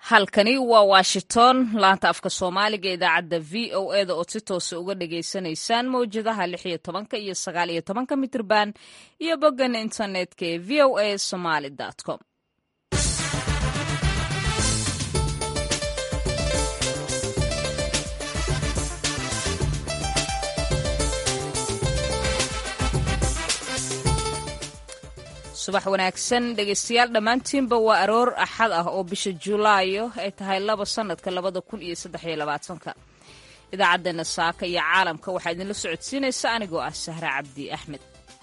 halkani waa washington laanta afka soomaaliga idaacadda v o eda ood si toosa uga dhagaysanaysaan mawjadaha lix iyo tobanka iyo sagaal iyo tobanka mitrban iyo boggan internetka ee v o a somaly com subax wanaagsan dhegeystayaal dhammaantiinba waa aroor axad ah oo bisha julaayo ay tahay laba sanadka labada kun iyo saddexiyo labaatanka idaacaddeenna saaka iyo caalamka waxaa idinla socodsiinaysa anigoo ah sahre cabdi axmed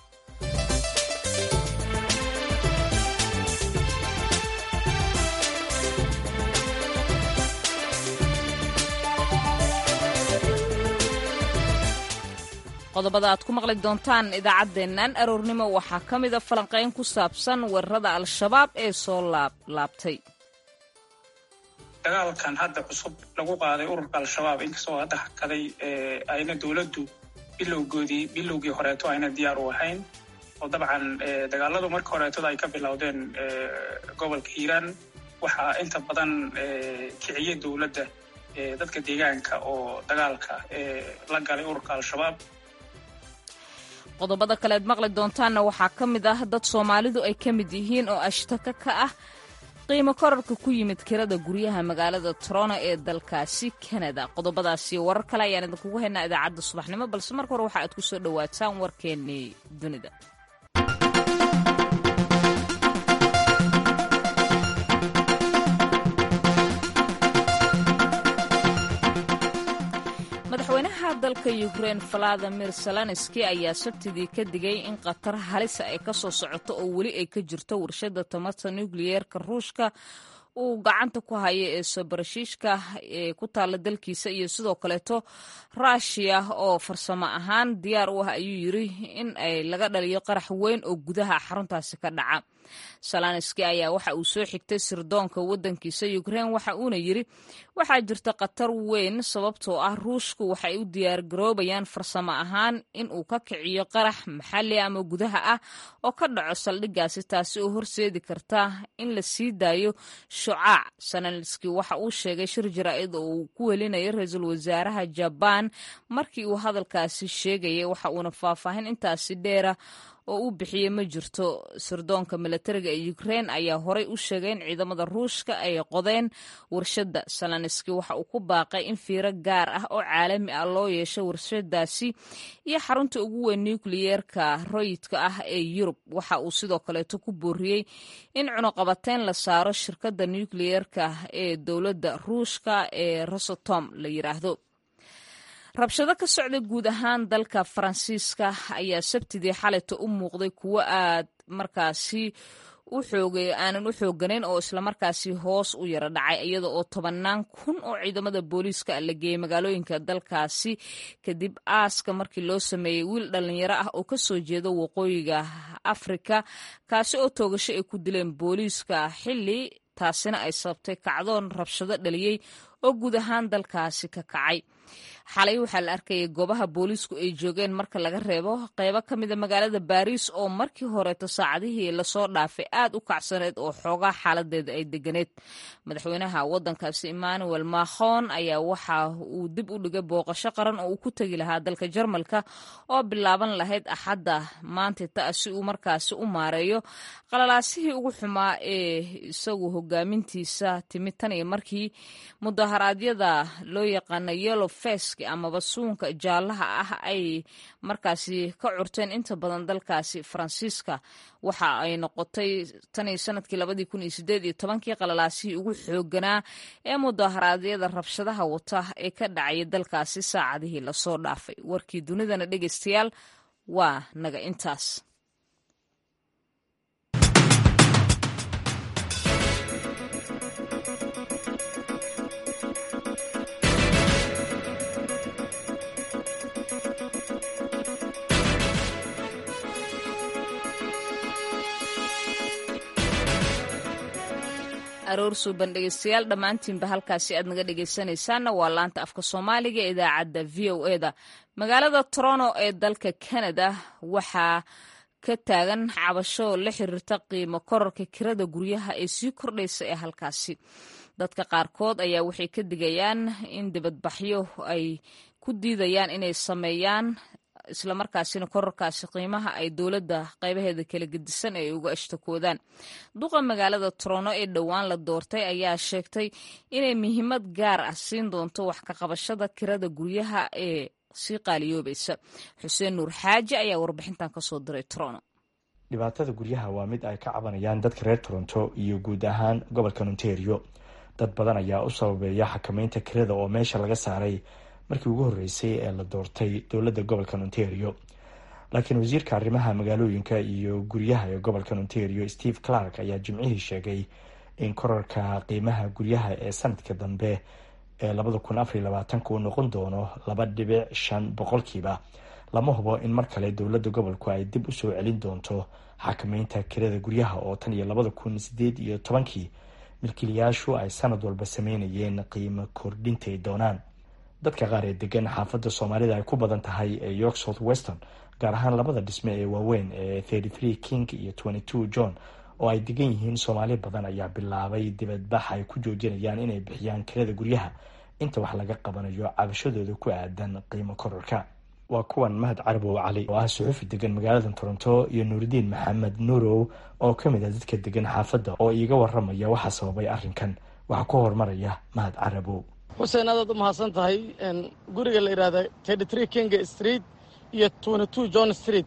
qodobada aad ku maqli doontaan idaacaddeennan aroornimo waxaa ka mida falanqayn ku saabsan weerarada al-shabaab ee soo laablaabtay dagaalkan hadda cusub lagu qaaday ururka al-shabaab inkastoo hadda hakaday ayna dowladdu bilowgoodii bilowgii horeeto ayna diyaar u ahayn oo dabcan dagaaladu marka horeetada ay ka bilowdeen gobolka hiiraan waxaa inta badan kiciyay dowladda dadka deegaanka oo dagaalka la galay ururka al-shabaab qodobada kale aad maqli doontaanna waxaa ka mid ah dad soomaalidu ay ka mid yihiin oo ashtaka ka ah qiimo korarka ku yimid kirada guryaha magaalada torono ee dalkaasi kanada qodobadaasi warar kale ayaan idinkugu haynaa idaacadda subaxnimo balse marka hore waxa aad ku soo dhowaataan warkeennii dunida madaxweynaha dalka ukrein valadimir zelenski ayaa sabtidii ka digay in khatar halisa ay ka soo socoto oo weli ay ka jirto warshadda tamarta nukliyeerka ruushka uu gacanta ku hayo ee sobarashiishka ee ku taalla dalkiisa iyo sidoo kaleeto ruushiya oo farsamo ahaan diyaar u ah ayuu yiri in ay laga dhaliyo qarax weyn oo gudaha xaruntaasi ka dhaca salanski ayaa waxa uu soo xigtay sirdoonka waddankiisa ukrein waxa uuna yiri waxaa jirta khatar weyn sababtoo ah ruushku waxay u diyaargaroobayaan farsamo ahaan in uu ka kiciyo qarax maxalli ama gudaha ah oo ka dhaco saldhiggaasi taasi oo horseedi karta in la sii daayo shucaac salanski waxa uu sheegay shir jaraa'id oo uu ku welinayo ra-iisul wasaaraha jabaan markii uu hadalkaasi sheegayay waxa uuna faahfaahin intaasi dheera oo uu bixiyey ma jirto sirdoonka milatariga ee ukrein ayaa horey u sheegay in ciidamada ruushka ay qodeen warshadda salanski waxa uu ku baaqay in fiiro gaar ah oo caalami ah loo yeesho warshadaasi iyo xarunta ugu weyn nukliyeerka royidka ah ee yurub waxa uu sidoo kaleeto ku booriyey in cunuqabateyn la saaro shirkadda nukliyeerka ee dowladda ruushka ee rosotom la yiraahdo rabshado ka socda guud ahaan dalka faransiiska ayaa sabtidii xalayta u muuqday kuwo aad markaasi u xoogay aanan u xooganayn oo islamarkaasi hoos u yara dhacay iyada oo tobannaan kun oo ciidamada booliiska la geeyey magaalooyinka dalkaasi kadib aaska markii loo sameeyey wiil dhallinyaro ah oo kasoo jeeda waqooyiga afrika kaasi oo toogasho ay ku dileen booliiska xilli taasina ay sababtay kacdoon rabshado dhaliyey oo guud ahaan dalkaasi ka kacay xalay waxaa la arkayay goobaha booliisku ay joogeen marka laga reebo qeybo ka mida magaalada baariis oo markii horeeto saacadihii lasoo dhaafay aad u kacsaneed oo xoogaa xaaladeeda ay deganeed madaxweynaha waddankaasi emmanuel macron ayaa waxa uu dib u dhigay booqasho qaran oo uu ku tegi lahaa dalka jarmalka oo bilaaban lahayd axadda maanta ta si uu markaasi u maareeyo qalalaasihii ugu xumaa ee isagu hogaamintiisa timid tan iyo markii mudaharaadyada loo yaqaana yellow feski amaba suunka jaallaha ah ay markaasi ka curteen inta badan dalkaasi faransiiska waxa ay noqotay tan iyo sanadkii labadii kun iyo sideed iyo tobankii qalalaasihii ugu xooganaa ee mudaharaadyada rabshadaha wata ee ka dhacaya dalkaasi saacadihii lasoo dhaafay warkii dunidana dhegeystayaal waa naga intaas aroor suuban dhegeystayaal dhammaantiinba halkaasi aad naga dhegeysanaysaanna waa laanta afka soomaaliga ee idaacadda v o e da magaalada toronto ee dalka canada waxaa ka taagan cabasho la xiriirta qiimo korarka kirada guryaha ee sii kordhaysa ee halkaasi dadka qaarkood ayaa waxay ka digayaan in dibadbaxyo ay ku diidayaan inay sameeyaan islamarkaasina korarkaasi qiimaha ay dowladda qaybaheeda kala gedisan ay uga ashtakoodaan duqa magaalada torono ee dhowaan la doortay ayaa sheegtay inay muhiimad gaar ah siin doonto wax ka qabashada kirada guryaha ee sii qaaliyoobaysa xuseen nuur xaaji ayaa warbixintan kasoo diray torono dhibaatada guryaha waa mid ay ka cabanayaan dadka reer toronto iyo guud ahaan gobolka ontario dad badan ayaa u sababeeya xakameynta kirada oo meesha laga saaray markii ugu horreysay ee la doortay dowladda gobolka ontario laakiin wasiirka arrimaha magaalooyinka iyo guryaha ee gobolka ontario steve clark ayaa jimcihii sheegay in korarka qiimaha guryaha ee sanadka dambe ee labada kun afar iyo labaatanka uu noqon doono laba dhibic shan boqolkiiba lama hubo in mar kale dowladda gobolku ay dib usoo celin doonto xakameynta kirada guryaha oo tan iyo labada kun sideed iyo tobankii milkiilayaashu ay sanad walba sameynayeen qiimo kordhintay doonaan dadka qaar ee degan xaafadda soomaalida ay ku badan tahay ee york south weston gaar ahaan labada dhisme ee waaweyn ee thirty three king iyo twenty two john oo ay degan yihiin soomaali badan ayaa bilaabay dibadbax ay ku joojinayaan inay bixiyaan kirada guryaha inta wax laga qabanayo cabashadooda ku aadan qiimo korarka waa kuwan mahad carabow cali oo ah suxufi degan magaalada toronto iyo nuuridiin maxamed nuurow oo ka mid ah dadka degan xaafadda oo iiga waramaya waxaa sababay arrinkan waxaa ku horumaraya mahad carabow xuseen aadaad u mahadsan tahay guriga la yidhaahda teddy tree kinga street iyo twenty two john street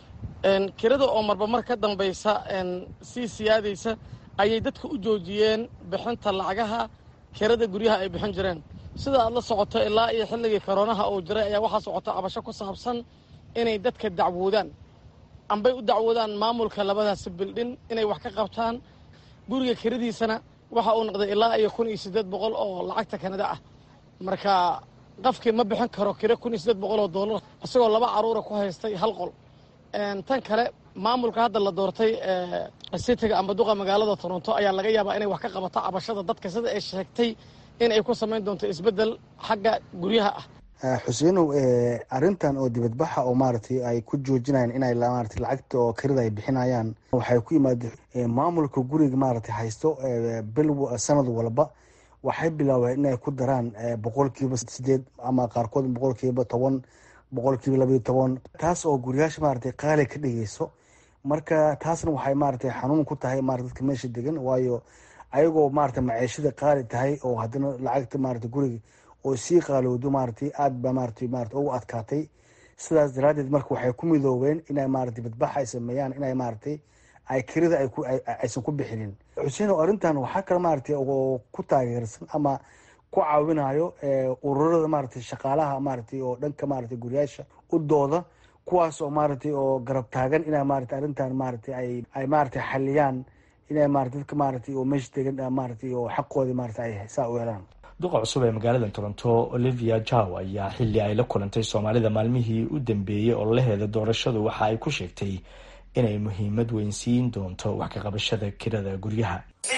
kirada oo marba mar ka dambaysa sii siyaadaysa ayay dadka u joojiyeen bixinta lacagaha kirada guryaha ay bixin jireen sida aad la socoto ilaa iyo xilligii koroonaha uu jiray ayaa waxaa socota cabasho ku saabsan inay dadka dacwoodaan ambay u dacwoodaan maamulka labadaasi bildhin inay wax ka qabtaan guriga kiradiisana waxa uu noqday ilaa iyo kun iyo siddeed boqol oo lacagta kanada ah marka qofkii ma bixin karo kiro kun iyo siddeed boqol oo dollar isagoo laba caruura ku haystay hal qol tan kale maamulka hadda la doortay citiga amba duqa magaalada toronto ayaa laga yaabaa inay wax ka qabato cabashada dadka sida ay sheegtay in ay ku samayn doonto isbeddel xagga guryaha ah xuseenow arrintan oo dibadbaxa oo maaragtay ay ku joojinayaan inay maarata lacagta oo kirada ay bixinayaan waxay ku yimaada maamulka guriga maaragtay haysto bil sanad walba waxay bilaabeen inay ku daraan boqolkiiba sideed ama qaarkood boqolkiiba toban boqolkiiba labayo toban taas oo guryaasha maaragtay qaali ka dhigayso marka taasna waxay maaragtay xanuun ku tahay maarata dadka meesha degan waayo ayagoo maarata maciishada qaali tahay oo haddana lacagta maarata guriga oo sii qaalowdo maaragtay aad ba maarata maarata ugu adkaatay sidaas daraaddeed marka waxay ku midoobeen inay maarata badbax ay sameeyaan inay maaragtay ay kirida aysan ku bixinin xuseen oo arrintan waxaa kale maaragtay oo ku taageersan ama ku caawinayo ururada maaragtay shaqaalaha maaragtay oo dhanka maaragtay guryaasha u dooda kuwaas oo maaragtay oo garab taagan inay maarata arrintan maaragtay ay ay maaragtay xaliyaan inay maarata dadka maaragtay oo meesha degan maaragtay oo xaqoodii maarata ay saa u helaan duqa cusub ee magaalada toronto olivia jaw ayaa xilli ay la kulantay soomaalida maalmihii u dambeeyey ololaheeda doorashadu waxa ay ku sheegtay inay muhiimad weyn siin doonto wax ka qabashada kirada guryaha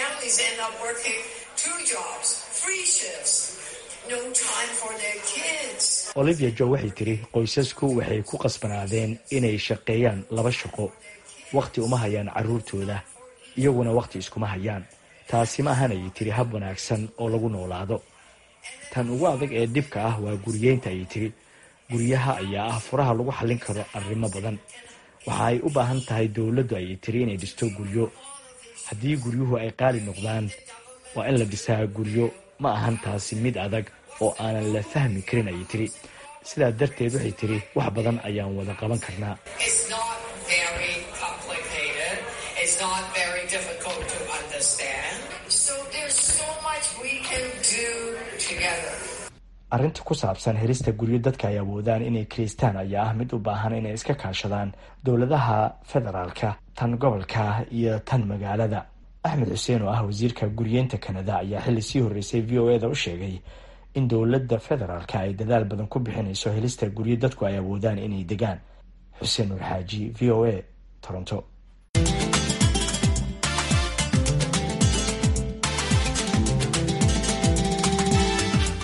olivia jow waxay tiri qoysasku waxay ku qasbanaadeen inay shaqeeyaan laba shaqo wakhti uma hayaan caruurtooda iyaguna wakhti iskuma hayaan taasi ma ahan ayay tiri hab wanaagsan oo lagu noolaado tan ugu adag ee dhibka ah waa guriyeynta ayay tiri guryaha ayaa ah furaha lagu xallin karo arrimo badan waxa ay u baahan tahay dowladdu ayay tiri inay dhisto guryo haddii guryuhu ay qaali noqdaan waa in la dhisaa guryo ma ahan taasi mid adag oo aanan la fahmi karin ayay tiri sidaa darteed waxay tiri wax badan ayaan wada qaban karnaa arrinta ku saabsan helista guryo dadka ay awoodaan inay kiraystaan ayaa ah mid u baahan inay iska kaashadaan dowladaha federaalka tan gobolka iyo tan magaalada axmed xuseen oo ah wasiirka guryeynta kanada ayaa xilli sii horreysay v o eda u sheegay in dowladda federaalka ay dadaal badan ku bixinayso helista guryo dadku ay awoodaan inay degaan xuseen nur xaaji v o a toronto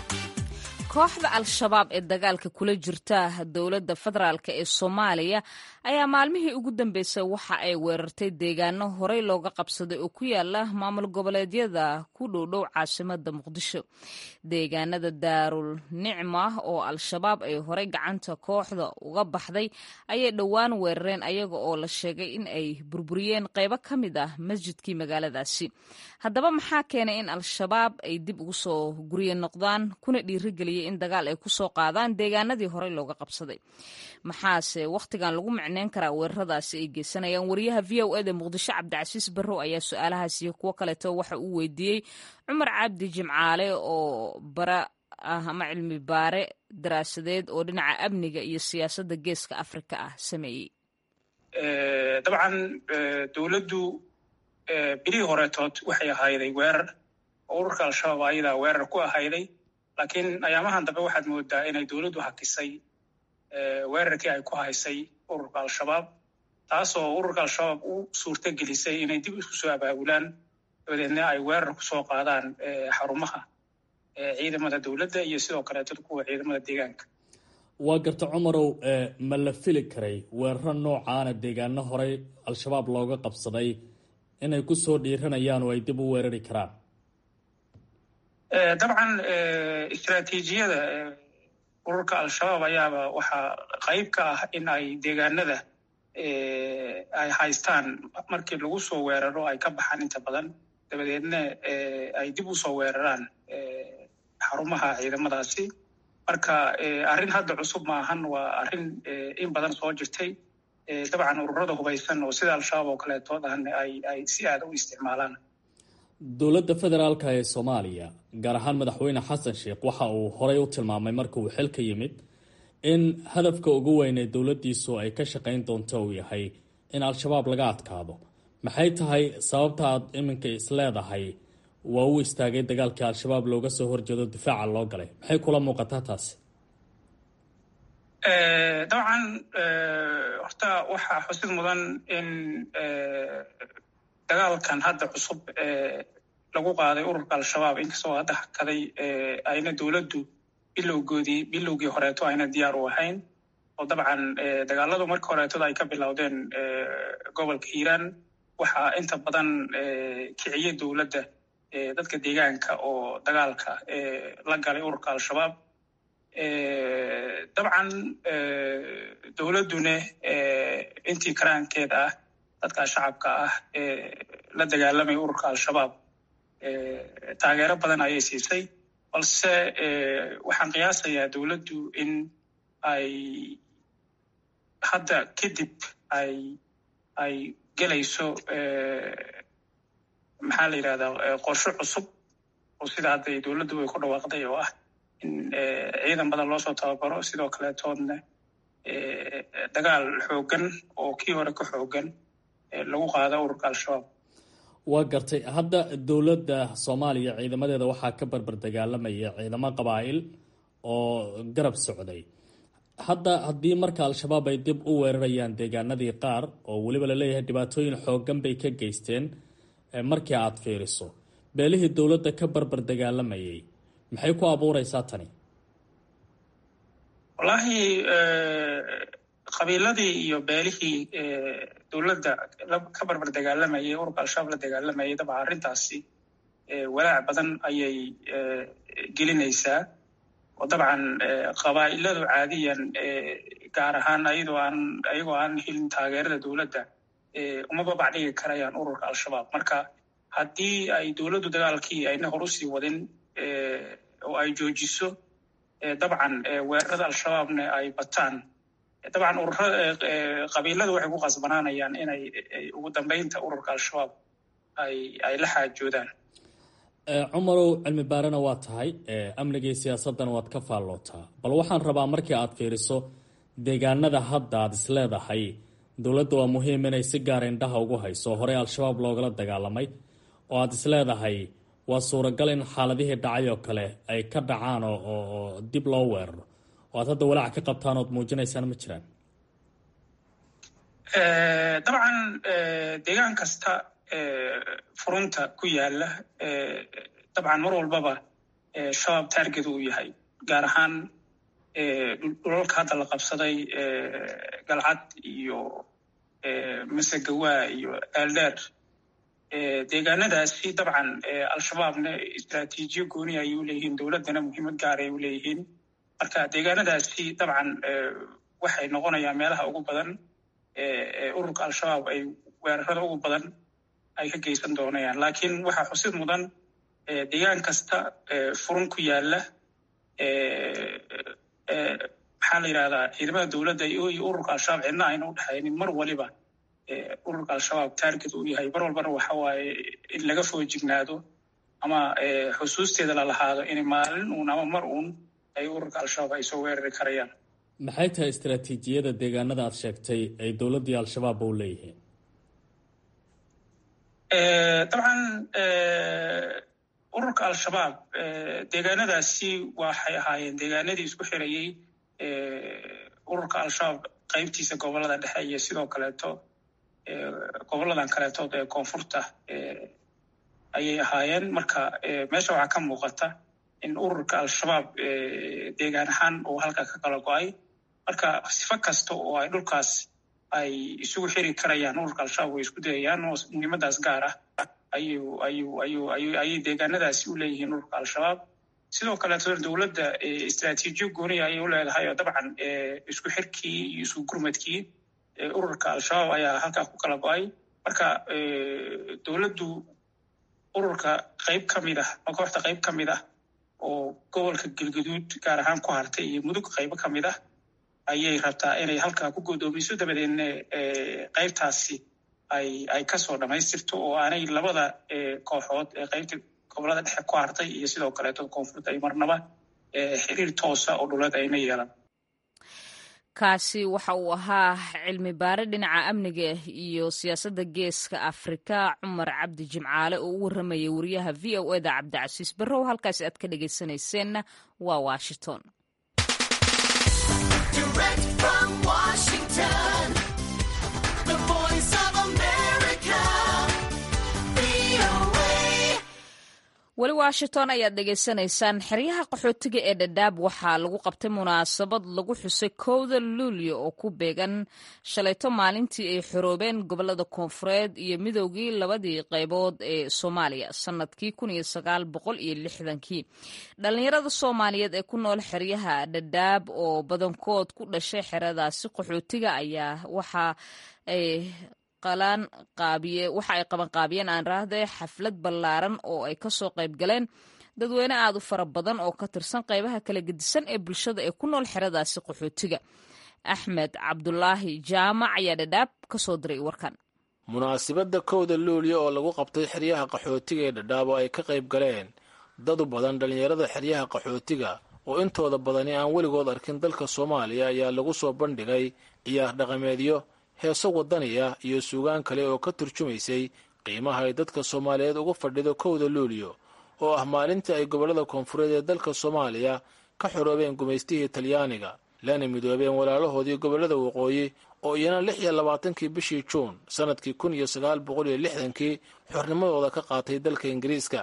kooxda al-shabaab ee dagaalka kula jirta dowladda federaalk ee soomaaliya ayaa maalmihii ugu dambeysay waxa ay weerartay deegaano horey looga qabsaday oo ku yaala maamul goboleedyada ku dhowdhow caasimada muqdisho deegaanada daarul nicma oo al-shabaab ay horey gacanta kooxda uga baxday ayay dhowaan weerareen ayaga oo la sheegay in ay burburiyeen qaybo ka mid ah masjidkii magaaladaasi haddaba maxaa keenay in al-shabaab ay dib ugu soo gurye noqdaan kuna dhiirigeliyay in dagaal ay kusoo qaadaan deegaanadii horey looga qabsaday maxaase wakhtigan lagu micneyn karaa weeraradaasi ay geysanayaan wariyaha v o eda muqdisho cabdicasiis barrow ayaa su-aalahaas iyo kuwo kaleeto waxa uu weydiiyey cumar cabdi jimcaale oo bara ah ama cilmi baare daraasadeed oo dhinaca amniga iyo siyaasadda geeska afrika ah sameeyey dabcan dowladdu bilihii horetood waxay ahayday weerar oo ururka al-shabaab ayadaa weerar ku ahayday laakiin ayaamahan dambe waxaad moodaa inay dowladdu hakisay weerarkii ay ku haysay ururka al-shabaab taasoo ururka al-shabaab u suurto gelisay inay dib isku soo abaabulaan dabadeedna ay weerar kusoo qaadaan xarumaha ciidamada dowladda iyo sidoo kaleeto kuwa ciidamada deegaanka waa garta cumarow ma la fili karay weeraro noocaana deegaano horey al-shabaab looga qabsaday inay ku soo dhiiranayaan oo ay dib u weerari karaan dabcan istraatiijiyada ururka al-shabaab ayaaba waxaa qayb ka ah in ay deegaanada ay haystaan markii lagu soo weeraro ay ka baxaan inta badan dabadeedna ay dib u soo weeraraan xarumaha ciidamadaasi marka arrin hadda cusub maahan waa arrin in badan soo jirtay dabcan ururada hubaysan oo sida al-shabaab oo kaleetood ahna ay si aada u isticmaalaan dowladda federaalka ee soomaaliya gaar ahaan madaxweyne xasan sheekh waxa uu horey u tilmaamay marka uu xil ka yimid in hadafka ugu weyn ee dowladdiisu ay ka shaqayn doonto uu yahay in al-shabaab laga adkaado maxay tahay sababta aad iminka isleedahay waa u istaagay dagaalkii al-shabaab looga soo horjeedo difaaca loo galay maxay kula muuqataa taasi dabcan horta waxaa xusid mudan in dagaalkan hadda cusub lagu qaaday ururka al-shabaab inkastoo hadda hakaday ayna dowladdu bilowgoodii bilowgii horeeto ayna diyaar u ahayn oo dabcan dagaaladu marka horeetoda ay ka bilowdeen gobolka hiiraan waxaa inta badan kiciyey dowladda dadka deegaanka oo dagaalka la galay ururka al-shabaab dabcan dowladduna intii karaankeeda ah dadka shacabka ah la dagaalamaya ururka al-shabaab taageero badan ayay siisay balse waxaan qiyaasayaa dowladdu in ay hadda kadib ay ay gelayso maxaa la yidhahdaa qorsho cusub oo sida hadda dowladdu ay ku dhawaaqday oo ah in ciidan badan loo soo tababaro sidoo kaleetoodna dagaal xooggan oo kii hore ka xooggan lagu qaado ururka al-shabaab waa gartay hadda dowladda soomaaliya ciidamadeeda waxaa ka barbar dagaalamaya ciidamo qabaa'il oo garab socday hadda haddii marka al-shabaab ay dib u weerarayaan deegaanadii qaar oo weliba laleeyahay dhibaatooyin xooggan bay ka geysteen markii aad fiiriso beelihii dowladda ka barbar dagaalamayay maxay ku abuureysaa tani wallaahi qabiiladii iyo beelihii dowladda ka barbar dagaalamayay ururka al-shabaab la dagaalamayay dabcan arrintaasi walaac badan ayay gelinaysaa oo dabcan qabaa'iladu caadiyan gaar ahaan ayadoo aan ayagoo aan helin taageerada dowladda uma babac dhigi karayaan ururka al-shabaab marka haddii ay dowladdu dagaalkii ayna hor usii wadin oo ay joojiso dabcan weerarada al-shabaabna ay bataan dabcan qabiiladu waxay ku qasbanaanayaan inay ugu dambeynta ururka al-shabaab ay ay la xaajoodaan cumarow cilmi baarena waa tahay amnigii siyaasaddana waad ka faallootaa bal waxaan rabaa markii aad fiiriso deegaanada hadda aad isleedahay dowladda waa muhiim inay si gaara indhaha ugu hayso horey al-shabaab loogala dagaalamay oo aad isleedahay waa suuragal in xaaladihii dhacay oo kale ay ka dhacaan oo dib loo weeraro oo aad hadda walaac ka qabtaan ood muujinaysaan ma jiraan dabcan deegaan kasta furunta ku yaala dabcan mar walbaba shabaab taarget uu yahay gaar ahaan dhulalka hadda la qabsaday galcad iyo masegawaa iyo eeldheer deegaanadaasi dabcan al-shabaabna istraatiijiyo gooni ayay u leeyihiin dowladdana muhiimad gaar ay u leeyihiin marka deegaanadaasi dabcan waxay noqonayaan meelaha ugu badan ururka al-shabaab ay weerarada ugu badan ay ka geysan doonayaan laakiin waxaa xusid mudan deegaan kasta furun ku yaalla maxaa la yidhahdaa ciidamada dowladda iyo ururka al-shabaab cidna ayna u dhexaynin mar waliba ururka al-shabaab taarget uu yahay mar walbana waxa waaye in laga foojignaado ama xusuusteeda la lahaado in maalin uun ama mar uun ay ururka al-shabaab ay soo weerari karayaan maxay tahay istaraatiijiyada deegaanada aad sheegtay ay dowladdii al-shabaabba u leeyihiin dabcan ururka al-shabaab deegaanadaasi waxay ahaayeen deegaanadii isku xirayey ururka al-shabaab qaybtiisa gobolada dhexe iyo sidoo kaleeto goboladan kaleetood ee koonfurta ayay ahaayeen marka meesha waxaa ka muuqata in ururka al-shabaab deegaan ahaan uu halka ka kala go-ay marka sifo kasta oo ay dhulkaas ay isugu xiri karayaan ururka al-shabaab way isku dayayaan oo muhiimadaas gaar ah ayuu ayuu ayuu ayuu ayay deegaanadaasi u leeyihiin ururka al-shabaab sidoo kaleeto dowladda istraatiijiyo gooniya ayay u leedahay oo dabcan isku xirkii iyo isku gurmadkii ururka al-shabaab ayaa halkaa ku kala go-ay marka dowladdu ururka qayb ka mid ah ma kooxda qayb ka mid ah oo gobolka galgaduud gaar ahaan ku hartay iyo mudug qaybo ka mid ah ayay rabtaa inay halkaa ku godoomiso dabadeedna qaybtaasi ay ay kasoo dhammaystirto oo aanay labada kooxood ee qaybta gobolada dhexe ku hartay iyo sidoo kaleeto koonfurta ay marnaba xiriir toosa oo dhuleed ayna yeelan kaasi waxa uu ahaa cilmi baare dhinaca amniga iyo siyaasadda geeska afrika cumar cabdi jimcaale oo u warramayay wariyaha v o eda cabdicasiis barrow halkaasi aad ka dhegaysanayseena waa washington weli washington ayaad dhegaysanaysaan xeryaha qaxootiga ee dhadhaab waxaa lagu qabtay munaasabad lagu xusay kowda luulyo oo ku beegan shalayto maalintii ay xoroobeen gobolada koonfureed iyo midoogii labadii qaybood ee soomaaliya sanadkii kii dhallinyarada soomaaliyeed ee ku nool xeryaha dhadhaab oo badankood ku dhashay xeradaasi qaxootiga ayaa waxa ay waxa ay qabanqaabiyeen aan raahday xaflad ballaaran oo ay kasoo qayb galeen dadweyne aad u fara badan oo ka tirsan qaybaha kala gedisan ee bulshada ee ku nool xeradaasi qaxootiga axmed cabdulaahi jaamac ayaa dhadhaab kasoo diray warkan munaasibadda kowda luulyo oo lagu qabtay xeryaha qaxootiga ee dhadhaab oo ay ka qayb galeen dad u badan dhallinyarada xeryaha qaxootiga oo intooda badani aan weligood arkin dalka soomaaliya ayaa lagu soo bandhigay ciyaar dhaqameedyo heeso wadaniya iyo suugaan kale oo ka turjumaysay qiimaha ay dadka soomaaliyeed ugu fadhido kowda luulyo oo ah maalintii ay gobollada koonfureed ee dalka soomaaliya ka xoroobeen gumaystihii talyaaniga lana midoobeen walaalahoodii gobollada waqooyi oo iyana lix iyo labaatankii bishii juun sannadkii kun iyo sagaal boqol iyo lixdankii xornimadooda ka qaatay dalka ingiriiska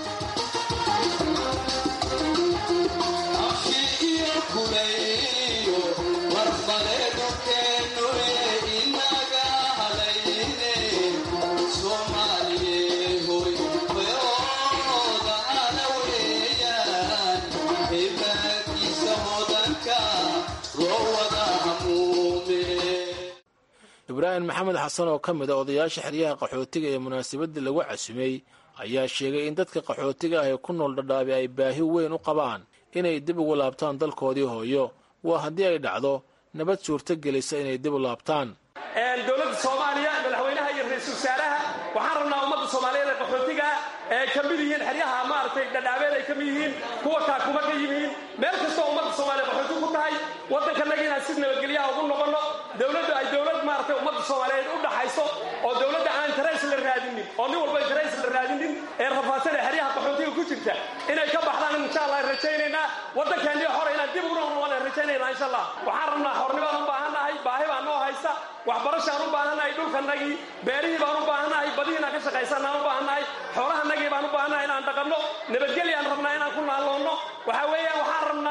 ibraahim maxamed xasan oo ka mid a odayaasha xeryaha qaxootiga ee munaasabadda lagu casumay ayaa sheegay in dadka qaxootiga ah ee ku nool dhadhaabe ay baahi weyn u qabaan inay dib ugu laabtaan dalkoodii hooyo waa haddii ay dhacdo nabad suurto gelisa inay dib u laabtaan dowladda soomaaliya madaxweynaha iyo ra-iisul wasaaraha waxaan rabnaa ummadda soomaaliyeed ee qaxootiga ee ka mid yihiin xeryaha maaragtay dhadhaabeed ay ka mid yihiin kuwa kaakuma ka yimihiin meel kastoo ummadda soomaaliya qaxooti ku tahay waddankanaga inaan si nabadgelyaha ugu noqonno dowladdu ay dowlad maaragtay ummadda soomaaliyeed u dhaxayso oo dowladda aan tarays la raadinin oo nin walba tarays la raadinin ee rafaadsan ee xeryaha qaxootiga ku jirta inay ka baxdaan insha allah rajaynaynaa waddankeennii hore inaan dib ugu noqon rajaynaynaa insha allah waxaan rabnaa xornibaan u baahannahay baahi baa noo haysa waxbarashaan u baahannahay dhulkanagii beerihii baan u baahannahay badihiinaan ka shaqaysanaan u baahannahay xoolahanagii baan u baahannahay inaan dhaqanno nabadgelyaan rabnaa inaan ku naalloonno waxaa weeyaan waxaan rabnaa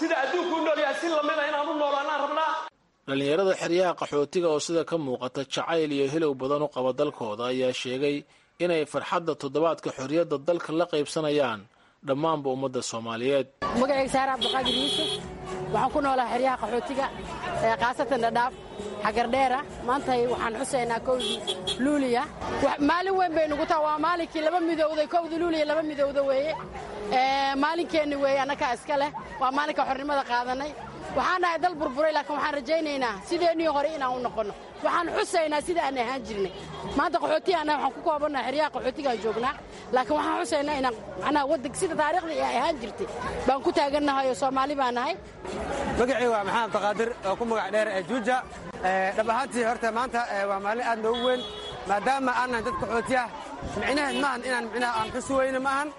sida adduunku u nool yahay si lamida inaan u noolaanaan rabnaa dhallinyarada xeryaha qaxootiga oo sida ka muuqata jacayl iyo hilow badan u qaba dalkooda ayaa sheegay inay farxadda toddobaadka xorriyadda dalka la qaybsanayaan dhammaanba ummadda soomaaliyeed magacayga saare cabdiqaadir yuusuf waxaan ku noolaa xeryaha qaxootiga ee khaasatan dhadhaaf xagardheera maanta waxaan xusaynaa kowdii luuliya maalin weyn bay nugu taha waa maalinkii laba midowday kowdii luuliya laba midowda weeye maalinkeenni weeye annagaa iska leh waa maalinka xornimada qaadanay waxaan nahay dal burburay laakiin waxaan rajaynaynaa sideennii hore inaan u noqonno waxaan xusaynaa sida aan ahaan jirnay maanta qaxootigaana waxaan ku koobannaha xeryaha qaxootigaan joognaa laakiin waxaan xusaynaa inaan macnaha waddanka sida taariikhdii ay ahaan jirtay baan ku taagannahay oo soomaali baan nahay magacii waa maxamed abdiqaadir oo ku magac dheer ee juuja dhab ahaantii horta maanta waa maalin aad noogu weyn maadaama aan nahay dad qaxooti ah micnaheed maahan inaan micnaha aan xusi weyne ma ahan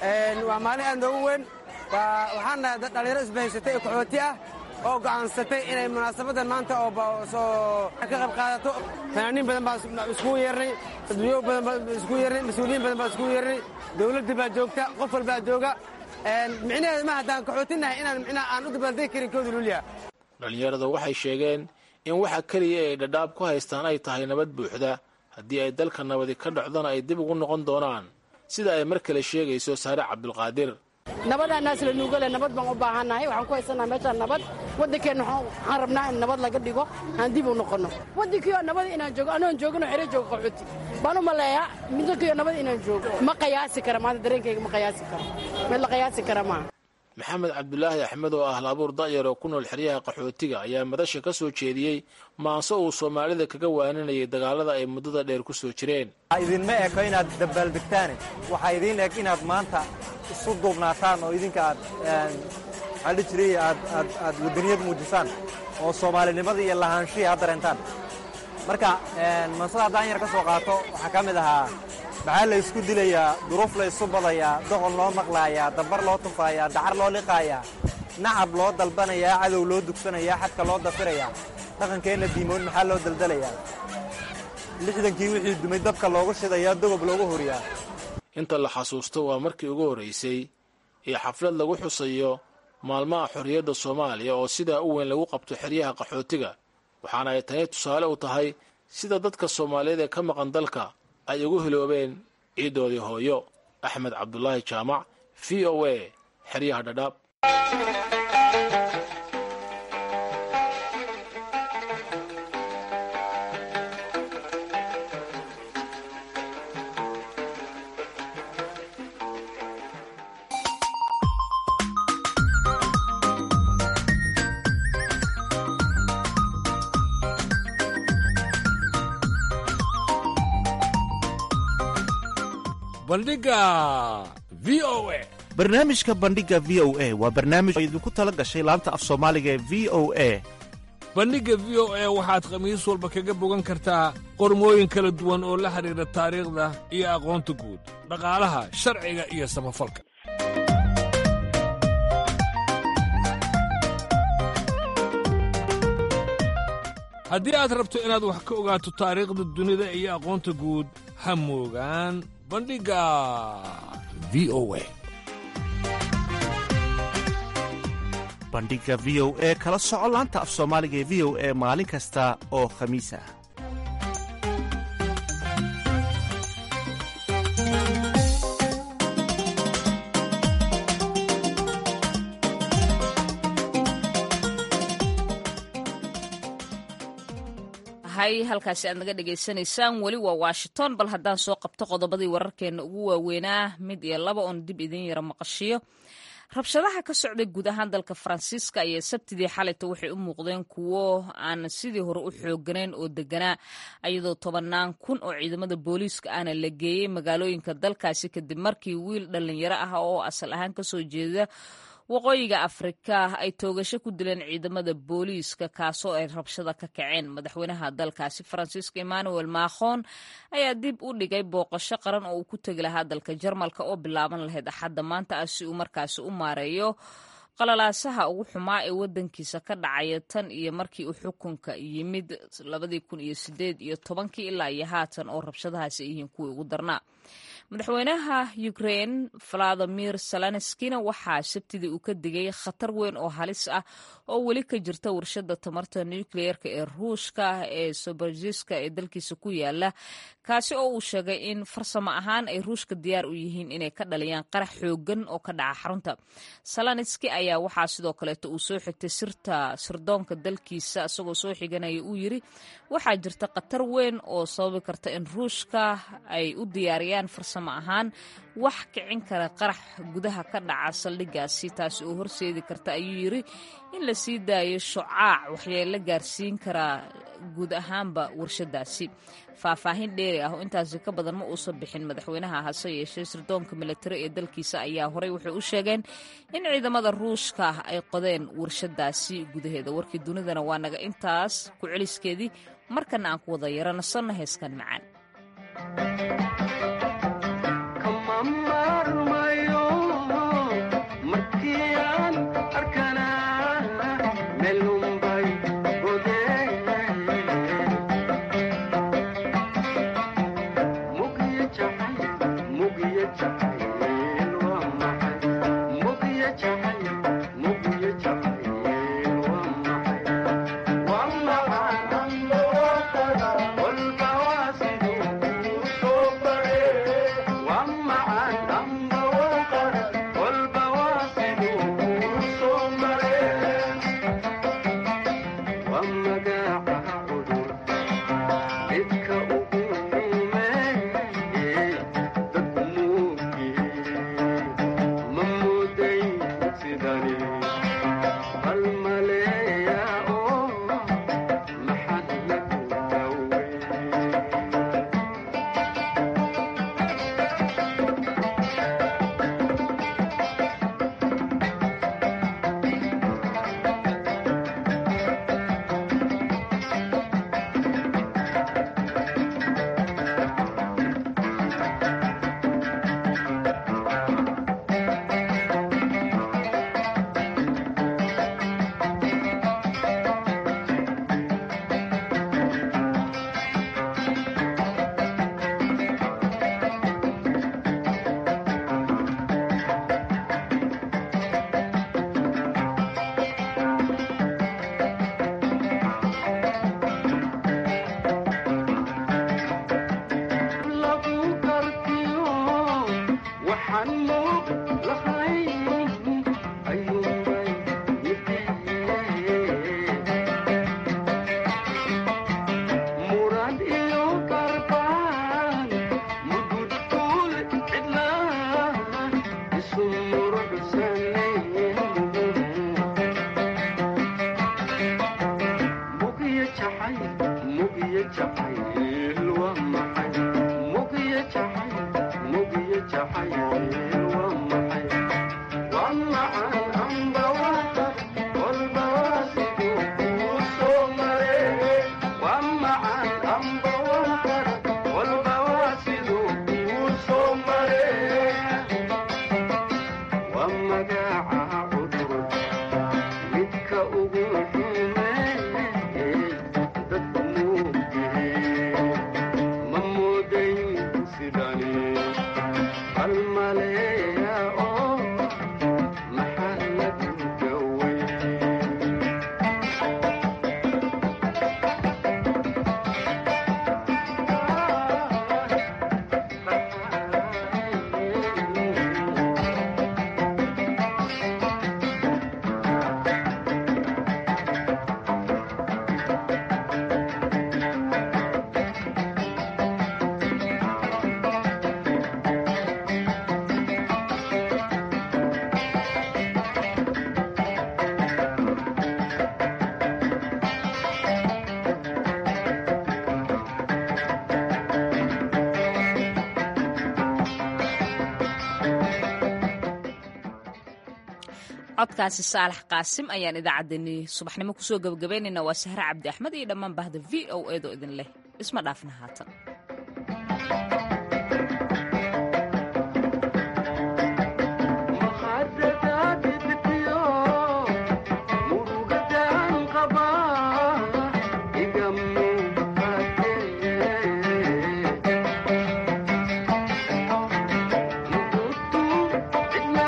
waa maalin aad noogu weyn waxaan nahay dad dhallinyaro isbahaysatay ee qaxooti ah oo go'aansatay inay munaasabadan maanta oo soo ka qayb qaadato fanaaniin badan baa iskugu yeernay dadweyne badan baa iskugu yeernay mas-uuliyiin badan baa iskugu yeernay dawladdii baa joogta qof walbaa jooga micnaheeda ma haddaan qaxootinahay inaan micnaha aan u dabaaldegi karin kooda luuliya dhallinyarada waxay sheegeen in waxa keliya ay dhadhaab ku haystaan ay tahay nabad buuxda haddii ay dalka nabadi ka dhacdona ay dib ugu noqon doonaan sida ay mar kale sheegayso saare cabdulqaadir nabadaan naasla nuugale nabad baan u baahannahay waxaan ku haysannaha meeshaan nabad waddankeenna waxaan rabnaa in nabad laga dhigo aan dib u noqonno waddankiioo nabad inaan joogo anoon joogino xere joogo qaxooti baan u maleeyaa middankiioo nabad inaan joogo ma qayaasi kara maanta dareenkayga ma qayaasi karo mid la qayaasi kara maaha maxamed cabdulaahi axmed oo ah laabuur da'yar oo ku nool xeryaha qaxootiga ayaa madasha ka soo jeediyey maanse uu soomaalida kaga waaninayay dagaalada ay muddada dheer ku soo jireen idinma eko inaad dabaaldegtaane waxaa idiin eg inaad maanta isu duubnaataan oo idinka aad maxaadhi jiray aad aad aad wadaniyad muujisaan oo soomaalinimada iyo lahaanshihii ha dareentaan marka mansada haddaan yar ka soo qaato waxaa ka mid ahaa maxaa la ysku dilayaa duruuf la ysu badayaa doqon loo maqlaayaa dabar loo tufaayaa dacar loo liqaayaa nacab loo dalbanayaa cadow loo dugsanayaa xadka loo dafirayaa dhaqankeenna diimoon maxaa loo daldalayaa lixdankii wixii dumay dabka loogu shidayaa dogob loogu horiyaa inta la xasuusto waa markii ugu horraysay ee xaflad lagu xusayo maalmaha xorriyadda soomaaliya oo sidaa u weyn lagu qabto xeryaha qaxootiga waxaana ay tani tusaale u tahay sida dadka soomaaliyeed ee ka maqan dalka ay ugu hiloobeen ciiddoodii hooyo axmed cabdulaahi jaamac v o a xeryaha dhadhaab barnaamijka bandhiga v o a waa barnaamij oo idinku tala gashay laanta af soomaaliga ee v o a bandhigga v o a waxaad khamiis walba kaga bogan kartaa qormooyin kala duwan oo la xidhiidha taariikhda iyo aqoonta guud dhaqaalaha sharciga iyo samafalka haddii aad rabto inaad wax ka ogaato taariikhda dunida iyo aqoonta guud ha moogaan bandhigga v o a bandhigga v o e kala soco laanta af soomaaliga ee v o e maalin kasta oo khamiis ah hay halkaasi aad naga dhegaysanaysaan weli waa washington bal haddaan soo qabto qodobadii wararkeenna ugu waaweynaa mid iyo laba oon dib idin yara maqashiyo rabshadaha ka socday guud ahaan dalka faransiiska ayaa sabtidii xalayta waxay u muuqdeen kuwo aan sidii hore u xooganayn oo deganaa iyadoo tobannaan kun oo ciidamada booliiska ahna la geeyey magaalooyinka dalkaasi kadib markii wiil dhallinyaro ah oo asal ahaan kasoo jeeda waqooyiga afrika ay toogasho ku dileen ciidamada booliiska kaasoo ay rabshada ka kaceen madaxweynaha dalkaasi faransiiska emmanuel macron ayaa dib u dhigay booqasho qaran oo uu ku tegi lahaa dalka jarmalka oo bilaaban lahayd axadda maanta ah si uu markaasi u maareeyo qalalaasaha ugu xumaa ee wadankiisa ka dhacaya tan iyo markii uu xukunka yimid labadii kun iyo sideed iyo tobankii ilaa iyo haatan oo rabshadahaasi ay yihiin kuwii ugu darnaa madaxweynaha ukrein valadimir zelenskina waxaa sabtidii uu ka digay khatar weyn oo halis ah oo weli ka jirta warshada tamarta nukliyeerka ee ruushka ee soborjiska ee dalkiisa ku yaala kaasi oo uu sheegay in farsamo ahaan ay ruushka diyaar u yihiin inay ka dhaliyaan qarax xoogan oo ka dhaca xarunta zelenski ayaa waxaa sidoo kaleeto uu soo xigtay sirta sirdoonka dalkiisa isagoo soo xiganaya uu yiri waxaa jirta khatar weyn oo sababi karta in ruushka ay u diyaariyaan farsamo ahaan wax kicin kara qarax gudaha ka dhaca saldhigaasi taasi oo horseedi karta ayuu yiri in la sii daayo shucaac waxyeelo gaarsiin karaa guud ahaanba warshadaasi faahfaahin dheeri ah oo intaasi ka badan ma uusan bixin madaxweynaha hase yeeshee sirdoonka milatari ee dalkiisa ayaa horey waxay u sheegeen in ciidamada ruushka ay qodeen warshadaasi gudaheeda warkii dunidana waa naga intaas ku celiskeedii markana aan ku wada yaranasanno heeskan macaan codkaasi saalax qaasim ayaan idaacaddeenii subaxnimo kusoo gebagabaynaynaa waa sahre cabdi axmed iyo dhammaan bahda v o eedoo idin leh isma dhaafna haatan